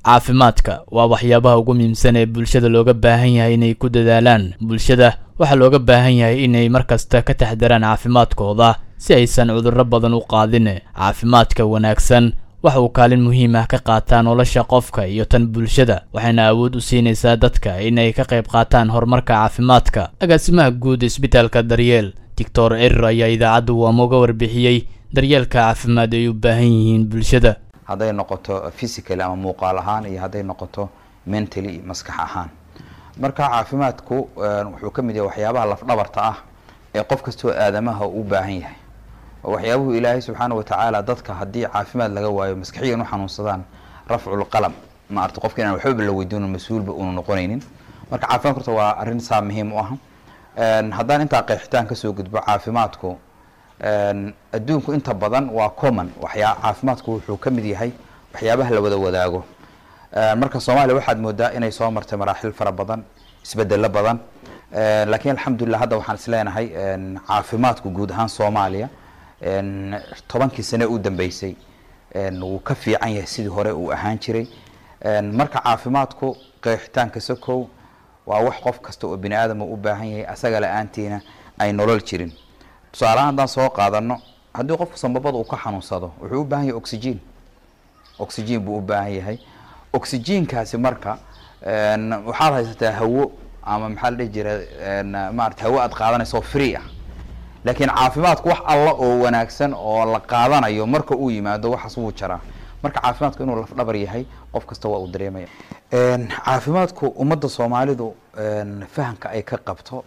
caafimaadka waa waxyaabaha ugu muhiimsan ee bulshada looga baahan yahay inay ku dadaalaan bulshada waxaa looga baahan yahay inay markasta ka taxdaraan caafimaadkooda si aysan cudurro badan u qaadin caafimaadka wanaagsan waxa uu kaalin muhiim ah ka qaataa nolosha qofka iyo tan bulshada waxayna awood u siinaysaa dadka inay ka qayb qaataan horumarka caafimaadka agaasimaha guud isbitaalka daryeel doctor erir ayaa idaacadda waamo uga warbixiyey daryeelka caafimaad ay u baahan yihiin bulshada hadday noqoto physical ama muuqaal ahaan iyo hadday noqoto mentally maskax ahaan marka caafimaadku wuxuu ka mid yahay waxyaabaha lafdhabarta ah ee qof kastoo aadamaha u baahan yahay waxyaabuhu ilaahay subxaana watacaala dadka haddii caafimaad laga waayo maskaxiyan u xanuunsadaan rafcul qalam maarata qofka inaan waxbaba la weydiino mas-uulba uunu noqonaynin marka caafimaadku horta waa arrin saa muhiim u ah haddaan intaa qeexitaan kasoo gudbo caafimaadku adduunku inta badan waa common waxyaa caafimaadku wuxuu ka mid yahay waxyaabaha la wada wadaago marka soomaaliya waxaad moodaa inay soo martay maraaxil fara badan isbedelo badan laakiin alxamdulilah hadda waxaan is leenahay caafimaadku guud ahaan soomaaliya tobankii sane u dambeysay wuu ka fiican yahay sidii hore uu ahaan jiray marka caafimaadku qeexitaanka sokow waa wax qof kasta oo bini aadama u baahan yahay asaga la-aantiina ay nolol jirin tusaalahaan haddaan soo qaadano haddii qofka sambabada uu ka xanuunsado wuxuu u baahan yahay oxygen oxygen buu u baahan yahay oxygenkaasi marka waxaad haysataa hawo ama maxaa la dhihi jira maarata hawo aad qaadanaysa oo free ah laakiin caafimaadku wax alla oo wanaagsan oo la qaadanayo marka uu yimaado waxaas wuu jaraa marka caafimaadku inuu lafdhabar yahay qof kasta waa uu dareemaya caafimaadku ummadda soomaalidu fahamka ay ka qabto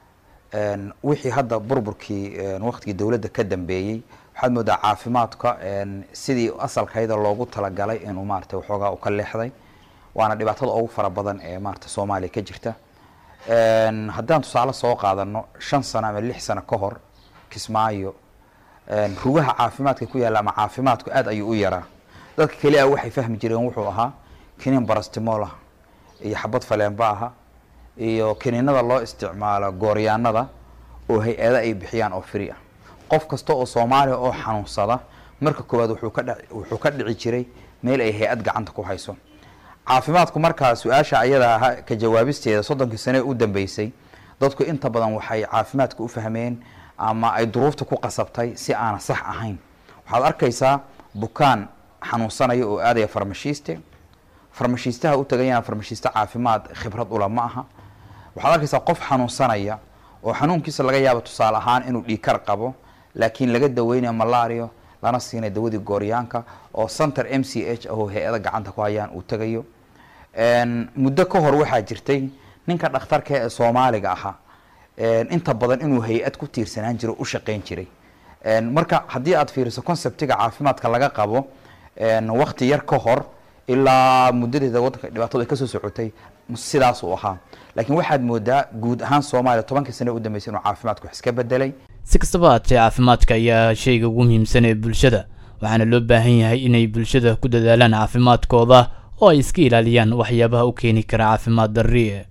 wixii hadda burburkii waktigii dowladda ka dambeeyey waxaad moodaa caafimaadka sidii asalkayda loogu talagalay inuu maarata waxoogaa u ka leexday waana dhibaatada ugu fara badan ee maarata soomaaliya ka jirta haddaan tusaale soo qaadano shan sano ama lix sano ka hor kismaayo rugaha caafimaadka ku yaalla ama caafimaadku aad ayuu u yaraa dadka keli ah waxay fahmi jireen wuxuu ahaa kiniin barastimolah iyo xabad faleenba aha iyo kiniinada loo isticmaalo gooryaanada oo hay-ada ay bixiyaan oo free ah qof kasta oo soomaaliya oo xanuunsada marka koowaad wuxuu ka dh wuxuu ka dhici jiray meel ay hay-ad gacanta ku hayso caafimaadku markaa su-aasha ayada aha ka jawaabisteeda soddonkii sane u dambeysay dadku inta badan waxay caafimaadka u fahmeen ama ay duruufta ku qasabtay si aana sax ahayn waxaad arkaysaa bukaan xanuunsanaya oo aadaya farmashiiste farmashiistaha u tagayana farmashiiste caafimaad khibrad ula ma aha waxaad arkaysaa qof xanuunsanaya oo xanuunkiisa laga yaabo tusaale ahaan inuu dhiikar qabo laakiin laga daweynayo malario lana siinay dawadii gooryaanka oo center m c h ahoo hay-ada gacanta ku hayaan uu tagayo muddo ka hor waxaa jirtay ninka dhakhtarka ee soomaaliga ahaa inta badan inuu hay-ad ku tiirsanaan jiro u shaqeyn jiray marka haddii aad fiiriso conceptiga caafimaadka laga qabo wakti yar ka hor ilaa muddadeeda wadanka dhibaatadu ay kasoo socotay sidaas uu ahaa laakiin waxaad moodaa guud ahaan soomaaliya tobankii sane u dambeysay inuu caafimaadku wax iska bedelay si kastaba haatee caafimaadka ayaa shayga ugu muhiimsan ee bulshada waxaana loo baahan yahay inay bulshada ku dadaalaan caafimaadkooda oo ay iska ilaaliyaan waxyaabaha u keeni kara caafimaad darri